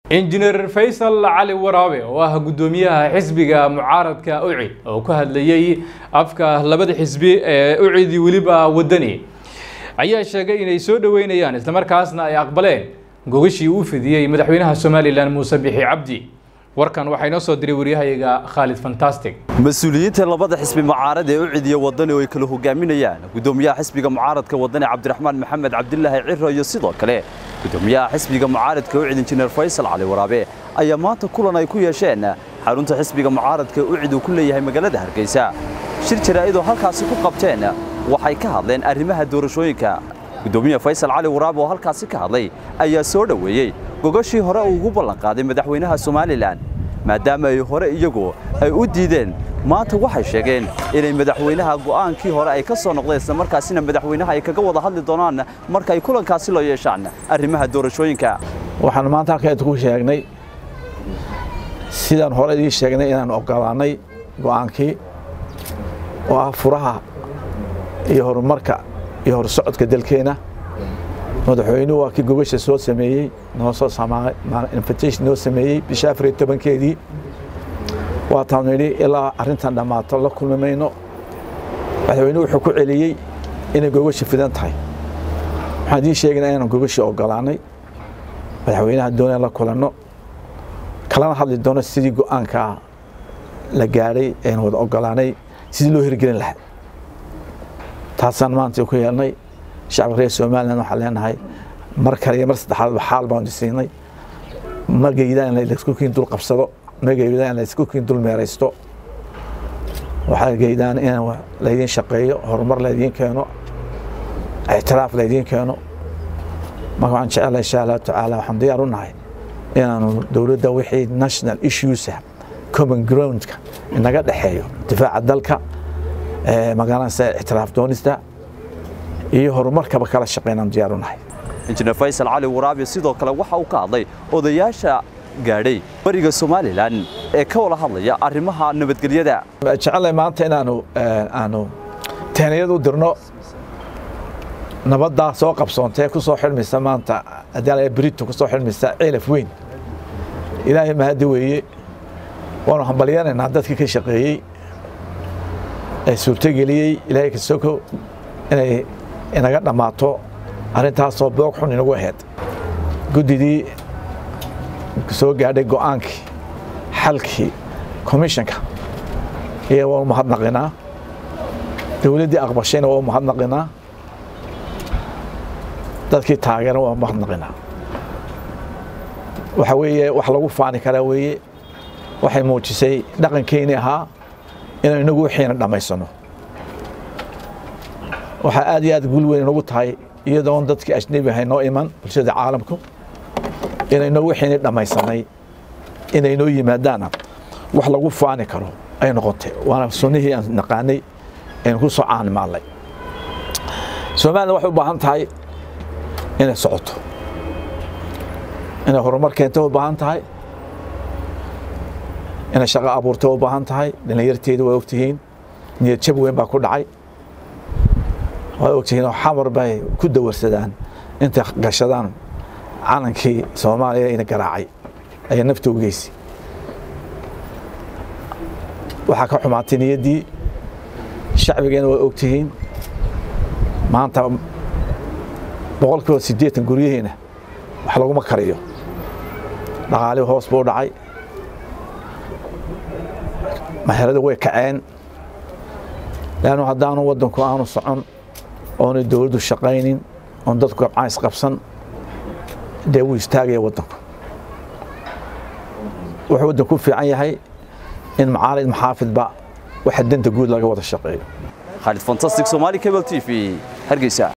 injineer faysal cali waraabe oo ah guddoomiyaha xisbiga mucaaradka ucid oo ku hadlayey afka labada xisbi ee ucidii weliba wadani ayaa sheegay inay soo dhoweynayaan islamarkaasna ay aqbaleen gogashii uu fidiyey madaxweynaha somalilan muuse bixi cabdi warkan waxaa inoo soo diray waryahayaga khaalid fantastic mas-uuliyiinta labada xisbi mucaarad ee u cidiya wadani oo ay kala hogaaminayaan guddoomiyaha xisbiga mucaaradka wadani cabdiraxmaan maxamed cabdilaahi ciro iyo sidoo kale guddoomiyaha xisbiga mucaaradka ucid injineer faysal cali waraabe ayaa maanta kulan ay ku yeesheen xarunta xisbiga mucaaradka ucid uu ku leeyahay magaalada hargeysa shir jaraa'idoo halkaasi ku qabteen waxay ka hadleen arrimaha doorashooyinka guddoomiyaha faysal cali waraabe oo halkaasi ka hadlay ayaa soo dhoweeyey gogashii hore uu ugu ballanqaaday madaxweynaha somalilan maadaama ay hore iyagu ay u diideen maanta waxay sheegeen inay madaxweynaha go'aankii hore ay ka soo noqdeen isla markaasina madaxweynaha ay kaga wada hadli doonaan marka ay kulankaasi loo yeeshaan arrimaha doorashooyinka waxaan maanta halkeed ku sheegnay sidaan hore idii sheegnay inaan ogolaannay go'aankii oo ah furaha iyo horumarka iyo horsocodka dalkeenna madaxweynuhu waa kii gogasha soo sameeyey noo soo invitation noo sameeyey bisha afar iyo tobankeedii waataan nidhi ilaa arrintan dhammaato la kulmi mayno madaxweynuhu wuxuu ku celiyey inay gogasha fidan tahay waxaan idiin sheegaynaa inaan gogasha ogolaannay madaxweynaha doonaan la kulanno kalana hadli doono sidii go'aankaa la gaadhay aynu wada ogolaanay sidii loo hirgelin lahaa taasaan maanta ku yeelnay shacabka reer somalilan waxaan leenahay mar kale iyo mar saddexaadba xaal baan siinay ma geydaan in laisku kiin dul qabsado ma geydaan in laisku kiin dul meeraysto waxaa geydaan in laydiin shaqeeyo horumar laydiin keeno ictiraaf laydiin keeno marka waxaan jecelahay insha allahu tacaala waxaan diyaar u nahay inaanu dowladda wixii national issuesa common groundka inaga dhexeeyo difaaca dalka magaalanasa ictiraaf doonista iyo horumarkaba kala shaqeynaan diyaar u nahay injineer faysal cali waraabe sidoo kale waxa uu ka hadlay odayaasha gaadhay bariga somalilan ee ka wada hadlaya arrimaha nabadgelyada jecelahay maanta inaanu aanu teeniyad u dirno nabaddaa soo qabsoontee ku soo xidhmaysa maanta haddii brito ku soo xidhmaysa ceelaf weyn ilaahay mahadi weeye waanu hambalyanaynaa dadkii ka shaqeeyey ee suurtogeliyey ilaahay kasoko inay inaga dhammaato arrintaasoo boog xun inagu ahayd guddidii soo gaadhay go'aankii xalkii commissionka iya waa u mahadnaqinaa dowladdii aqbashayna waa u mahadnaqinaa dadkii taageeran waa u mahadnaqinaa waxa weeye wax lagu faani karaa weeye waxay muujisay dhaqankeennii ahaa inaynu inagu wixiina dhammaysano waxaa aad iyo aad guul weyn inagu tahay iyadoon dadkii ajnebi ahay noo iman bulshada caalamku inayno wixiini dhammaysanay inay noo yimaadaana wax lagu faani karo ay noqotay waana sunnihii aan naqaanay aynu ku soo caanimaallay somalilan waxay u baahan tahay inay socoto inay horumar keento u baahan tahay inay shaqo abuurto u baahan tahay dhallinyarteedu waa ogtihiin niyad jab weyn baa ku dhacay waa ogtihiin oo xamar bay ku dawarsadaan intay gashadaan calankii soomaaliya ina garaacay ayaa nafta u geysi waxaa ka xumaatay niyaddii shacbigeena waa ogtihiin maanta boqol kiiba siddeetan guryaheena wax laguma kariyo dhaqaalihi hoos buu dhacay maherada way kaceen leannu haddaanu waddanku aanu socon oonay dowladdu shaqaynin oon dadku gabcays qabsan dee wuu istaagaya waddanku wuxuu waddanku u fiican yahay in macaalid maxaafidba waxa danta guud laga wada shaqeeyo khaalid fantastic somali cable t v hargeysa